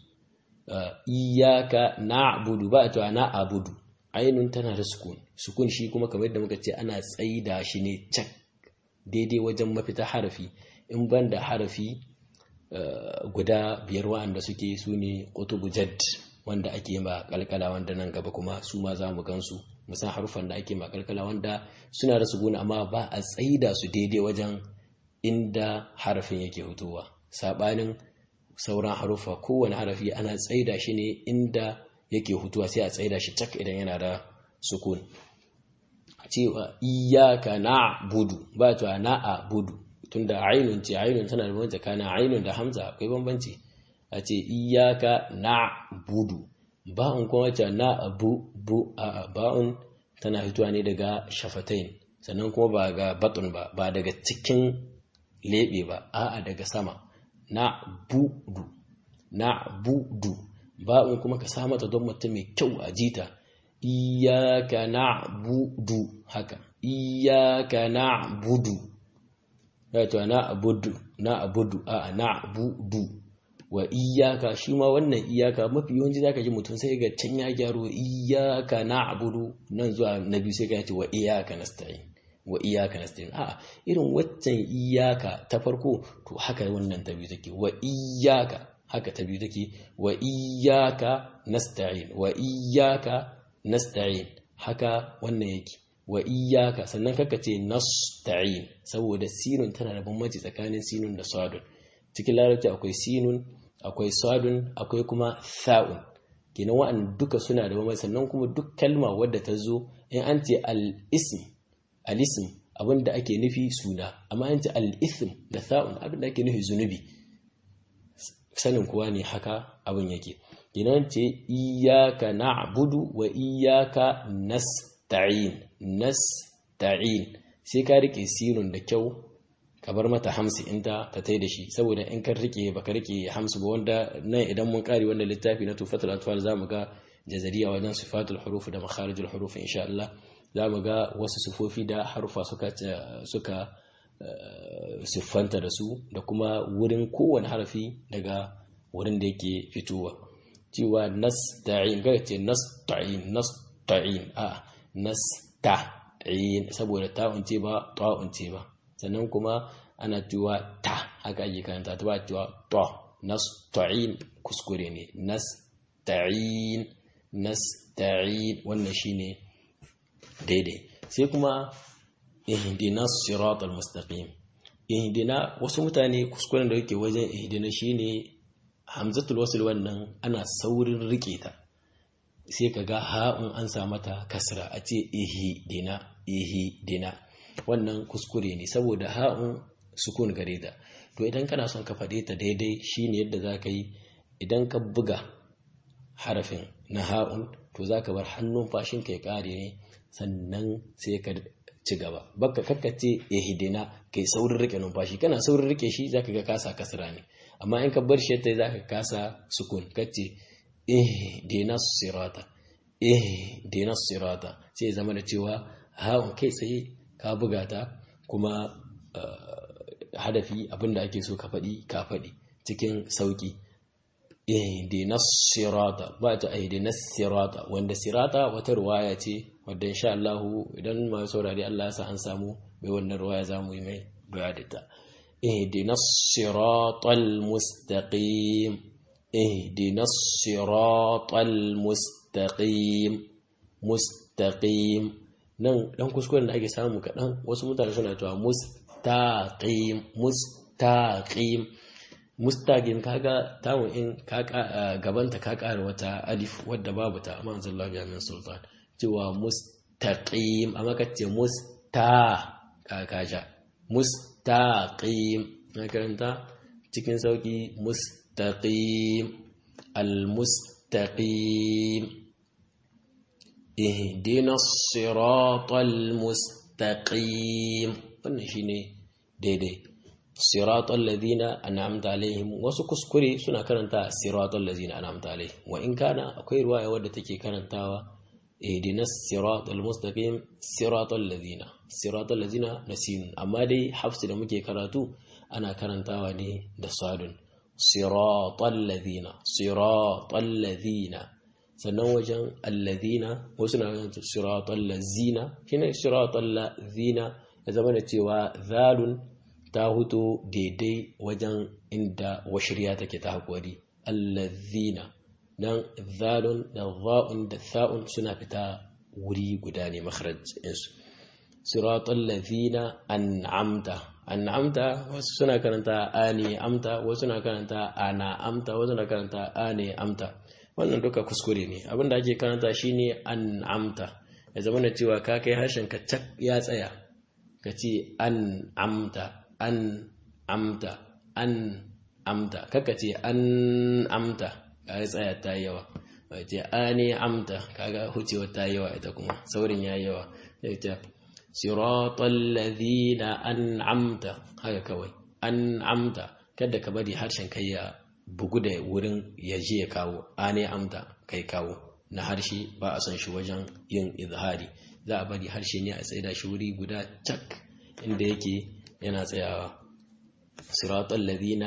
iyaka na'budu ba ta na'budu ainun tana da sukun sukun shi kuma kamar yadda muka ce ana tsaida shi ne cak daidai wajen mafita harafi in ban da harafi guda biyar wa'anda suke su ne kutubu jad wanda ake ma kalkala wanda nan gaba kuma su ma za mu gansu musan harufan da ake ma kalkala wanda suna da sukun amma ba a tsaida su daidai wajen inda harafin yake hutuwa sabanin sauran harufa kowane harafi ana tsaida shi ne inda yake hutuwa sai a tsaida shi cak idan yana da sukun cewa iyaka na budu ba ta na a budu tunda ainun ce ainun tana da bambanci tsakanin ainun da hamza akwai bambanci a ce iyaka na budu ba'un kuma wacce na abu bu a ba'un tana fitowa ne daga shafatain sannan kuma ba ga batun ba ba daga cikin lebe ba a'a daga sama na budu na budu ba'un kuma ka sa mata don mutum mai kyau a jita iyaka na budu haka iyaka na budu wato na abudu na abudu a na budu wa iyaka shi ma wannan iyaka mafi yawanci zaka ji mutum sai ga can ya gyaro iyaka na abudu nan zuwa na biyu sai ka ce wa iyaka nasta'in wa iyaka nasta'in a irin waccan iyaka ta farko to haka wannan ta biyu take wa iyaka haka ta biyu take wa iyaka nasta'in wa iyaka nasta'in haka wannan yake wa iyaka sannan kaka ce nasta'in saboda sinun tana da bambanci tsakanin sinun da sadun cikin larabci akwai sinun akwai sadun akwai kuma tha'un kenan wa'an duka suna da bambanci sannan kuma duk kalma wadda ta zo in an ce al-ism al-ism abinda ake nufi suna amma an ce al-ithm da tha'un abinda ake nufi zunubi sanin kuwa ne haka abin yake kenan ce iyaka na'budu wa iyaka nasta'in nasta'in sai ka rike sirun da kyau ka bar mata hamsi inta ta tai da shi saboda in ka rike baka rike hamsu ba wanda nan idan mun kare wannan littafi na tufatul atfal zamu ga jazariya wajen sifatul huruf da makharijul huruf insha Allah zamu ga wasu sifofi da harufa suka suka siffanta da su da kuma wurin kowane harafi daga wurin da yake fitowa cewa nasta'in ga ce nasta'in nasta'in a nasta'in saboda ta'un ce ba ta'un ce ba sannan kuma ana cewa ta haka ake karanta ta ba cewa ta nasta'in kuskure ne nasta'in nasta'in wannan shine daidai sai kuma ihdina siratal mustaqim ihdina wasu mutane kuskuren da yake wajen ihdina shine hamzatul wasl wannan ana saurin rike ta sai kaga ha'un an sa mata kasra a ce ihdina ihdina wannan kuskure ne saboda ha'un sukun gare ta to idan kana son ka faɗe ta daidai shine yadda za ka yi idan ka buga harafin na ha'un to za ka bar hannun fashin ka ya ƙare ne sannan sai ka ci gaba baka kakkace ihdina kai saurin rike numfashi kana saurin rike shi zaka ga kasa kasra ne amma in ka bar shi yadda zaka kasa sukun kace ihdina sirata ihdina sirata sai zama da cewa ha kai tsaye ka buga ta kuma hadafi abinda ake so ka faɗi ka faɗi cikin sauki ihdinas sirata ba ta ihdinas sirata wanda sirata wata ruwaya ce wadda insha Allah idan ma saurari Allah ya sa an samu bai wannan ruwaya zamu yi mai bayani ta ihdinas siratal mustaqim ihdinas siratal mustaqim mustaqim nan dan kuskuren da ake samu kaɗan wasu mutane suna cewa mustaqim mustaqim mustaqim kaga tawo in ka gabanta ka ƙara wata alif wadda babu ta amma anzallahu biha min sultan cewa mustaqim amma ka ce musta ka kaja mustaqim na karanta cikin sauki mustaqim al-mustaqim ihdina siratal mustaqim wannan shine daidai siratal ladina an'amta alaihim wasu kuskure suna karanta siratal ladina an'amta alaihim wa in kana akwai ruwaya wadda take karantawa ihdina siratal mustaqim siratal ladina siratal ladina nasin amma dai hafsi da muke karatu ana karantawa ne da sadun siratal ladina siratal ladina sannan wajen alladhina wasu na ganin siratal lazina shine siratal lazina ya zama da cewa zalun ta huto daidai wajen inda washirya take ta hakuri allazina nan zalun da za'un da sa'un suna fita wuri guda ne makharaj insu siratal lazina an'amta an'amta wasu suna karanta ani amta wasu suna karanta ana amta wasu suna karanta ane amta wannan duka kuskure ne abinda ake karanta shine an amta ya zama da cewa ka kai harshen ka cak ya tsaya ka ce an amta an amta an amta kaka ce an amta ka ya tsaya ta yawa bai ce ane amta kaga hucewa ta yawa ita kuma saurin ya yawa sai ta siratal ladina an'amta haka kawai an'amta kada ka bari harshen kai ya bugu da wurin ya je ya kawo ane amta kai kawo na harshe ba a son shi wajen yin izhari za a bari harshe ne a tsaida shi wuri guda cak inda yake yana tsayawa siratal ladina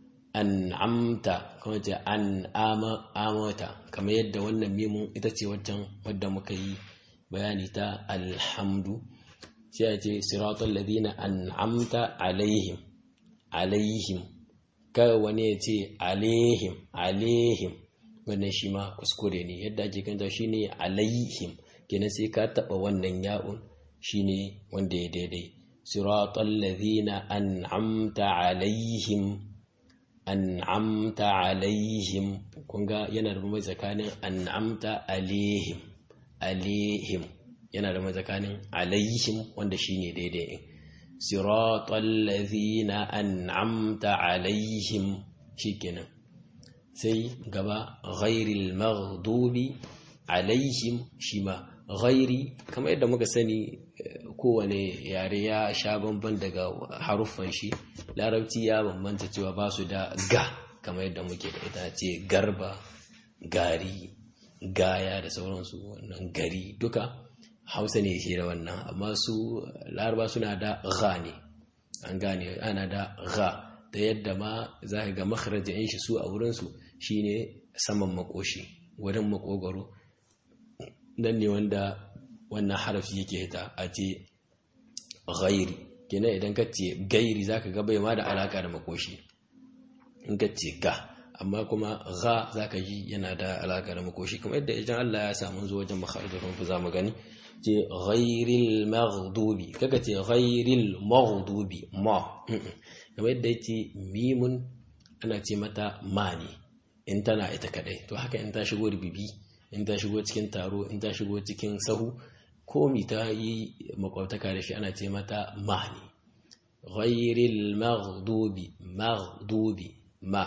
an'amta kuma ce an amata kamar yadda wannan mimun ita ce waccan wadda muka yi bayani ta alhamdu sai a ce siratal ladina an'amta alaihim alaihim kawai wani ya ce alaihim alaihim wannan shi ma kuskure ne yadda ake kanta shi ne alaihim kenan sai ka taɓa wannan ya'un shi ne wanda ya daidai siratal ladhina an'amta alaihim an'amta alaihim kun ga yana da mai tsakanin an'amta alaihim alaihim yana da mai tsakanin alaihim wanda shi ne daidai صراط الذين أنعمت عليهم شكنا سي قبا غير المغضوب عليهم شما غيري كما يدى مكسني kowane yare ya sha bamban daga haruffan shi larabci ya bambanta cewa ba su da ga kamar yadda muke da ita ce garba gari gaya da sauransu wannan gari duka hausa ne ke da wannan amma su laraba suna da gha ne an gane ana da gha ta yadda ma za ka ga makarajin shi su a wurinsu shine saman makoshi wurin makogaro nan ne wanda wannan harafi yake hita a ce ghairi kenan idan ka ce gairi za ka ga bai ma da alaka da makoshi in ka ce ga amma kuma gha za ka ji yana da alaka da makoshi kuma yadda idan Allah ya samu zuwa wajen makarajin ku za mu gani ce ghairil maghdubi kaga ce ghairil maghdubi ma kamar yadda yake mimun ana ce mata mani in tana ita kadai to haka in ta shigo rubibi in ta shigo cikin taro in ta shigo cikin sahu komi ta yi makwabtaka da shi ana ce mata mani ghairil maghdubi maghdubi ma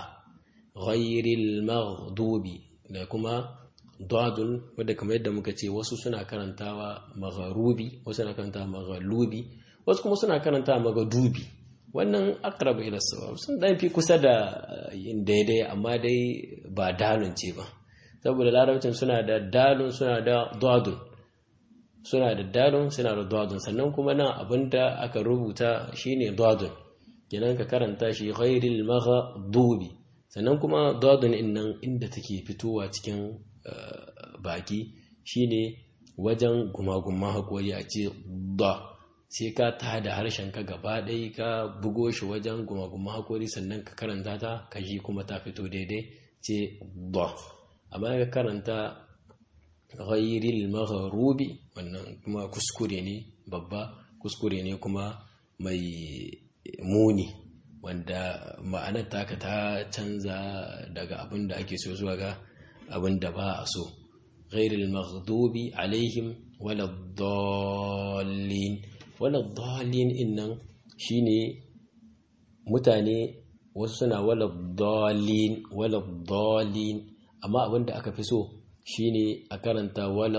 ghairil maghdubi da kuma dadun wadda kamar yadda muka ce wasu suna karantawa magharubi wasu suna karantawa maghalubi wasu kuma suna karantawa magadubi wannan akrab ila sawab sun dan fi kusa da yin daidai amma dai ba dalun ce ba saboda larabcin suna da dalun suna da dadun suna da dalun suna da dadun sannan kuma nan abinda aka rubuta shine dadun kenan ka karanta shi ghairil maghdubi sannan kuma dadun innan inda take fitowa cikin baki shine wajen gumagumman haƙori a ce da sai ka ta da harshen ka gaba ɗaya ka bugo shi wajen gumagumman haƙori sannan ka karanta ta ka ji kuma ta fito daidai ce da amma ka karanta ghairil maghrubi wannan kuma kuskure ne babba kuskure ne kuma mai muni wanda ma'anar taka ta canza daga abin da ake so zuwa ga abin da ba a so ghairil maghdubi alaihim wala dallin wala dallin innan shine mutane wasu suna wala dallin wala dallin amma abin da aka fi so shine a karanta wala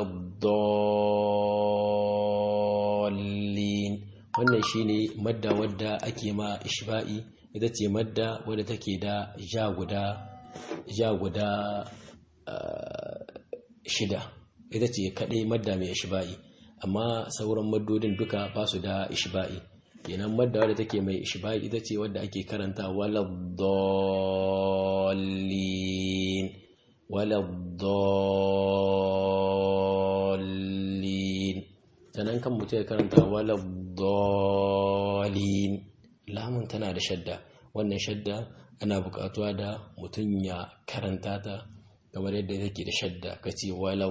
dallin wannan shine madda wadda ake ma ishba'i ita ce madda wadda take da ja guda ja guda shida ita ce kadai madda mai ishba'i amma sauran maddodin duka ba su da ishba'i kenan madda wadda take mai ishba'i ita ce wadda ake karanta wala dallin wala dallin sannan kan mutum ya karanta wala dallin lamun tana da shadda wannan shadda ana bukatuwa da mutum ya karanta ta kamar yadda take da shadda kace wala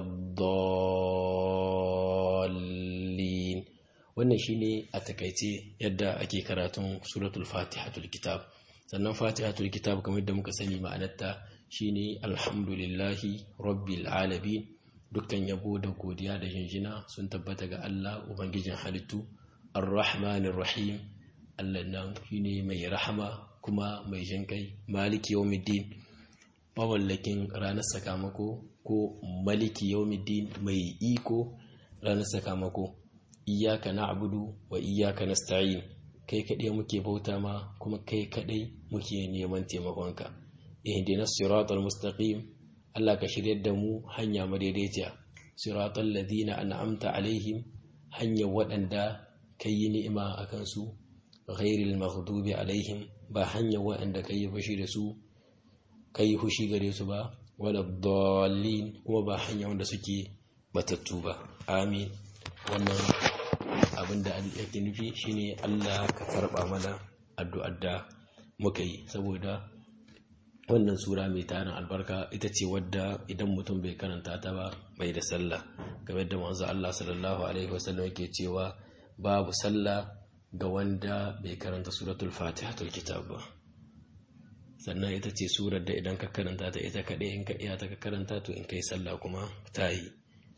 dallin wannan shine a takaice yadda ake karatun suratul fatihatul kitab sannan fatihatul kitab kamar yadda muka sani ma'anarta shine alhamdulillahi rabbil alamin dukkan yabo da godiya da jinjina sun tabbata ga Allah ubangijin halittu arrahmanir rahim Allah nan shine mai rahama kuma mai jinkai maliki yawmiddin mawallakin ranar sakamako ko maliki yawmiddin mai iko ranar sakamako iyyaka na'budu wa iyyaka nasta'in kai kadai muke bauta ma kuma kai kadai muke neman taimakonka ihdinas siratal mustaqim Allah ka shiryar da mu hanya madaidaiciya siratal ladina an'amta alaihim hanyar waɗanda kai yi ni'ima akan su ghairil maghdubi alaihim ba hanyar waɗanda kai yi fushi da su kai hushi gare su ba wala dallin kuma ba hanya wanda suke batattu ba amin wannan abin da yake nufi shine Allah ka karba mana addu'ar da muka yi saboda wannan sura mai tarin albarka ita ce wadda idan mutum bai karanta ta ba bai da sallah game da manzo Allah sallallahu alaihi wasallam yake cewa babu sallah ga wanda bai karanta suratul fatihatul kitab ba sannan ita ce surar da idan ka karanta ta ita kaɗai in ka iya ta ka karanta to in kai sallah kuma ta yi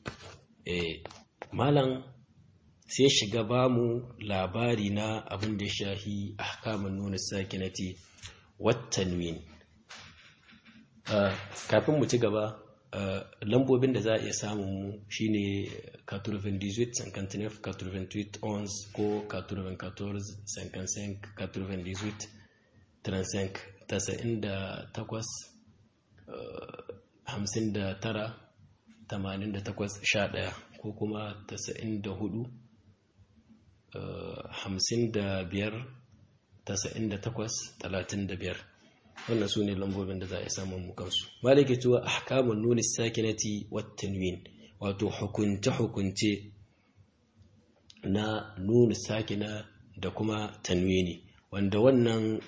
malam sai shiga ba mu labari na abin da shahi ahkamun nuna sakinati wattanwin kafin mu ci gaba lambobin da za a iya samun mu shine 98 59 88 11 ko 94 55 98 35 tasa'in da takwas hamsin da tara tamanin da takwas sha ɗaya ko kuma tasa'in da hudu hamsin da biyar tasa'in da takwas talatin da biyar wannan su ne lambobin da za a samun mukansu malike cewa ahkamun nuni sakinati wattanwin wato hukunce-hukunce na nuni sakina da kuma tanwini wanda wannan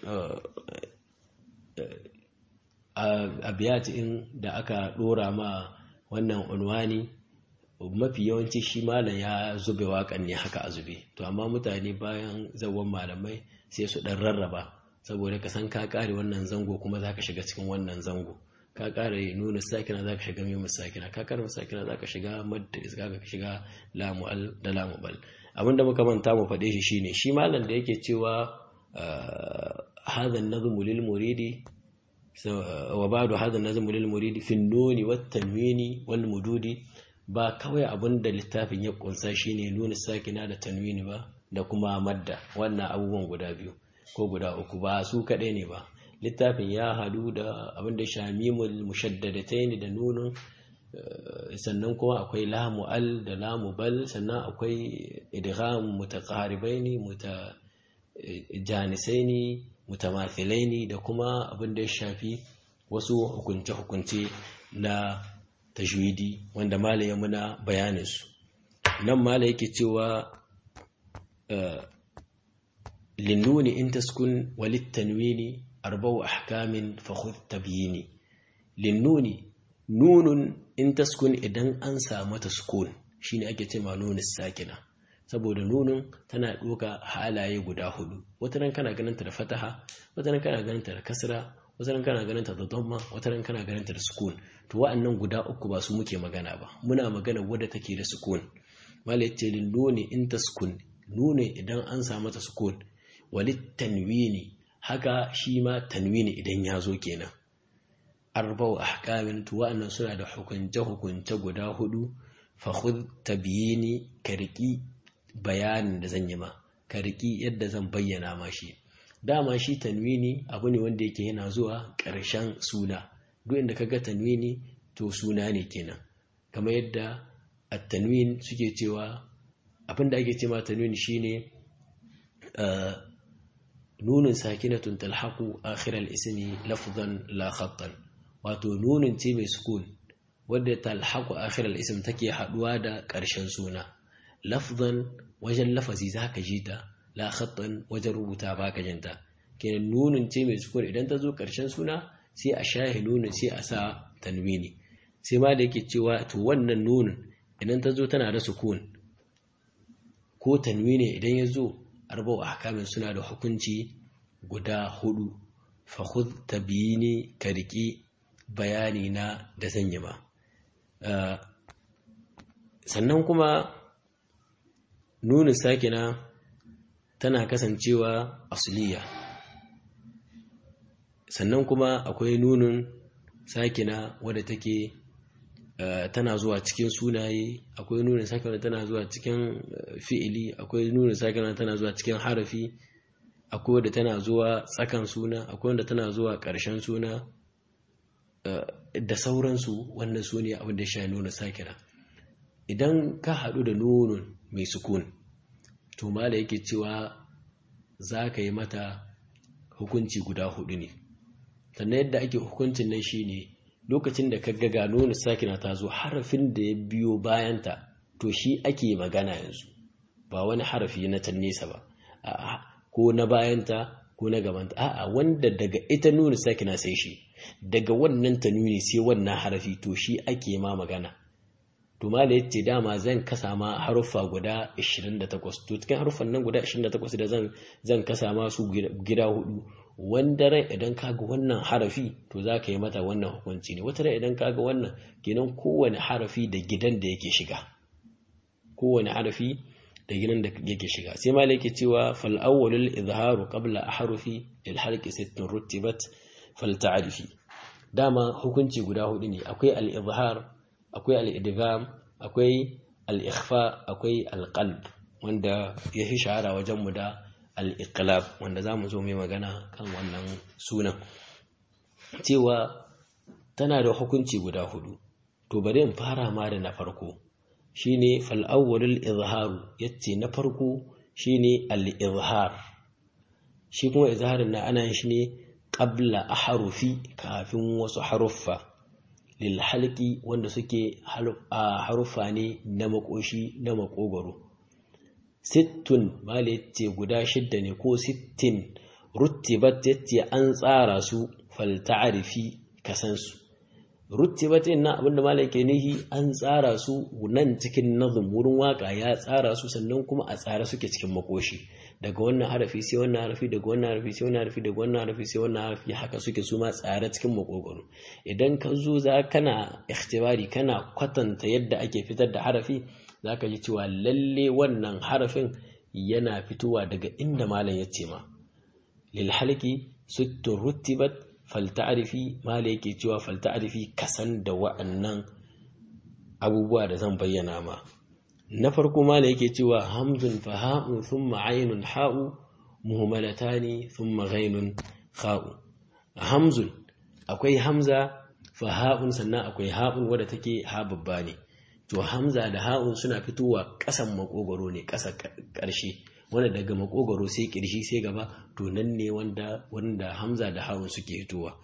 abiyatin da aka dora ma wannan unwani mafi yawanci shi malam ya zube waƙan ne haka a zube to amma mutane bayan zawon malamai sai su ɗan rarraba saboda ka san ka ƙare wannan zango kuma za ka shiga cikin wannan zango ka ƙare nuna sakina za ka shiga mai sakina ka ƙare sakina za ka shiga madda iska ka shiga lamu'al da lamu'al abinda muka manta mu faɗe shi shine shi malam da yake cewa هذا النظم للمريد وبعد هذا النظم للمريد في النون والتنوين والمدود ba kawai abin da littafin ya kunsa shine nuna sakina da tanwini ba da kuma madda wannan abubuwan guda biyu ko guda uku ba su kaɗai ne ba littafin ya hadu da abin da shamimul mushaddadatain da nunun sannan kuma akwai lamu al da lamu bal sannan akwai idgham mutaqaribaini muta janisaini mutamathilaini da kuma abin da ya shafi wasu hukunce-hukunce na tajwidi wanda mala ya muna bayaninsu nan mala yake cewa linnuni in taskun walittanwini arba'u ahkamin fa khudh tabyini linnuni nunun in taskun idan an samu ta sukun shine ake ce ma nunus sakina saboda nunun tana ɗoka halaye guda hudu wata ran kana ganin ta da fataha wata ran kana ganin ta da kasra wata ran kana ganin ta da dhamma wata ran kana ganin ta da sukun to wa'annan guda uku ba su muke magana ba muna magana wadda take da sukun mala yace lin nuni in taskun nuni idan an samu ta sukun walit tanwini haka shi ma tanwini idan ya zo kenan arba'u ahkamin to wa'annan suna da hukunce hukunce guda hudu fa khudh tabyini kariki bayanin da zan yi ma kariki yadda zan bayyana ma shi dama shi tanwini abu ne wanda yake yana zuwa ƙarshen suna duk inda kaga tanwini to suna ne kenan kamar yadda at-tanwin suke cewa abinda ake cewa tanwin shine nunun sakinatun talhaqu akhir al-ismi lafzan la khattan wato nunun ce mai sukun wadda talhaqu akhir al-ism take haduwa da ƙarshen suna lafzan wajen lafazi zaka ji ta la khattan wajen rubuta baka jinta kenan nunun ce mai sukun idan ta zo ƙarshen suna sai a shahi nunun sai a sa tanwini sai ma da yake cewa to wannan nunun idan ta zo tana da sukun ko tanwini idan ya zo arba'u ahkamin suna da hukunci guda hudu fa khudh tabyini ka riki bayani na da zan yi ma sannan kuma nunin sakina tana kasancewa asliya sannan kuma akwai nunin sakina wadda take tana zuwa cikin sunaye akwai nunin sakina tana zuwa cikin fi'ili akwai nunin sakina tana zuwa cikin harafi akwai wadda tana zuwa tsakan suna akwai wadda tana zuwa ƙarshen suna da sauransu wannan su ne abin da sha nuna sakina idan ka haɗu da nunun mai sukun to mala yake cewa za ka yi mata hukunci guda hudu ne sannan yadda ake hukuncin nan shine lokacin da ka ga nuna sakina ta zo harafin da ya biyo bayanta to shi ake magana yanzu ba wani harafi na can nesa ba ko na bayanta ko na gabanta a'a wanda daga ita nuna sakina sai shi daga wannan ta nuni sai wannan harafi to shi ake ma magana to mala yace dama zan kasa ma haruffa guda 28 to cikin haruffan nan guda 28 da zan zan kasa ma su gida hudu wanda rai idan kaga wannan harafi to za ka yi mata wannan hukunci ne wata rai idan kaga wannan kenan kowane harafi da gidan da yake shiga kowane harafi da gidan da yake shiga sai mala yake cewa fal awwalul izharu qabla ahrufi lil halqi sittun rutibat fal ta'rifi dama hukunci guda hudu ne akwai al izhar akwai al'idgham akwai al'ikhfa akwai alƙalb wanda ya fi shahara wajenmu da al'iqlab wanda za mu zo mai magana kan wannan sunan cewa tana da hukunci guda hudu to bari in fara ma da na farko shine fal'awwalul izharu yace na farko shine al-izhar shi kuma izharin na ana shi ne qabla ahrufi kafin wasu haruffa lilhalki wanda suke haruffa ne na makoshi na makogoro sittun mala yace guda shidda ne ko sittin ruttibat yace an tsara su fal ta'rifi kasansu ruttibat na abinda mala yake nihi an tsara su nan cikin nazum wurin waka ya tsara su sannan kuma a tsara suke cikin makoshi daga wannan harafi sai wannan harafi daga wannan harafi sai wannan harafi daga wannan harafi sai wannan harafi haka suke su ma tsare cikin makogoro idan ka zo za kana ikhtibari kana kwatanta yadda ake fitar da harafi za ka ji cewa lalle wannan harafin yana fitowa daga inda malam ya ce ma lil halki suttun ruttibat fal ta'rifi malam yake cewa fal ta'rifi kasan da wa'annan abubuwa da zan bayyana ma na farko ma yake cewa hamzun fa ha'un thumma ainun ha'u muhammalatani thumma ghainun kha'u hamzun akwai hamza fa ha'un sannan akwai ha'un wadda take ha babba ne to hamza da ha'un suna fitowa ƙasan makogoro ne ƙasa ƙarshe wanda daga makogoro sai kirshi sai gaba to nan ne wanda wanda hamza da ha'un suke fitowa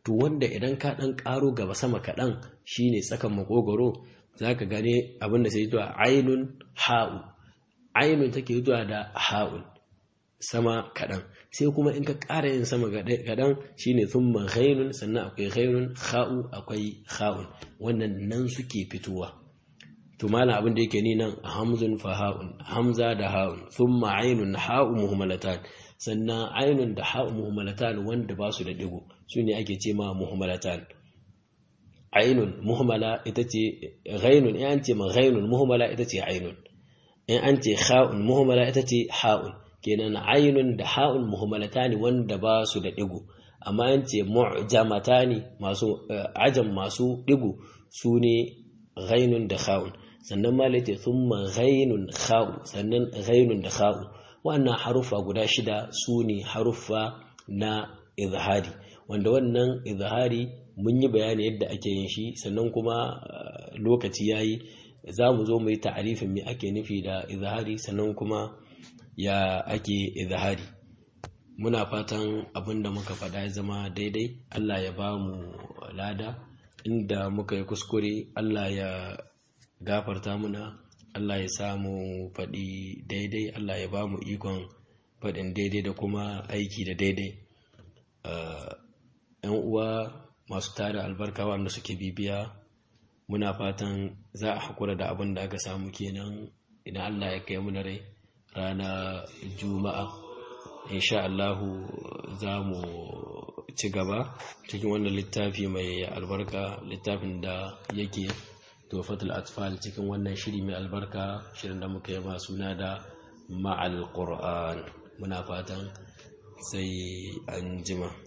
to wanda idan ka ɗan ƙaro gaba sama kaɗan shine tsakan makogoro za ka gane abin da sai zuwa ainun ha'u ainun take zuwa da ha'un sama kaɗan sai kuma in ka ƙara yin sama kaɗan shine thumma ghainun sannan akwai ghainun ha'u akwai ha'un wannan nan suke fitowa to malam abin da yake ni nan hamzun fa ha'un hamza da ha'un thumma ainun ha'u muhammalatan sannan ainun da ha'u muhammalatan wanda ba su da digo su ne ake ce ma muhammalatan ainun muhammala ita ce ghainun in an ce ma ghainun muhammala ita ce ainun in an ce ha'un muhammala ita ce ha'un kenan ainun da ha'un muhammalatani wanda ba su da digo amma an ce mu'jamatani masu ajam masu digo su ne ghainun da ha'un sannan ma laite thumma ghainun kha'u sannan ghainun da kha'u wannan haruffa guda shida su ne haruffa na izhari wanda wannan izhari mun yi bayani yadda ake yin shi sannan kuma lokaci yayi za mu zo mu yi ta'arifin me ake nufi da izhari sannan kuma ya ake izhari muna fatan abin da muka faɗa ya zama daidai Allah ya ba mu lada inda muka yi kuskure Allah ya gafarta muna Allah ya samu faɗi daidai Allah ya ba mu ikon faɗin daidai da kuma aiki da daidai ‘yan uwa masu tara albarka wanda suke bibiya muna fatan za a haƙura da abin da aka samu kenan idan Allah ya kai muna rai rana juma'a insha Allahu za mu ci gaba cikin wannan littafi mai albarka littafin da yake tofatul atfal cikin wannan shiri mai albarka shirin da muka yaba suna da ma'al qur'an muna fatan sai an jima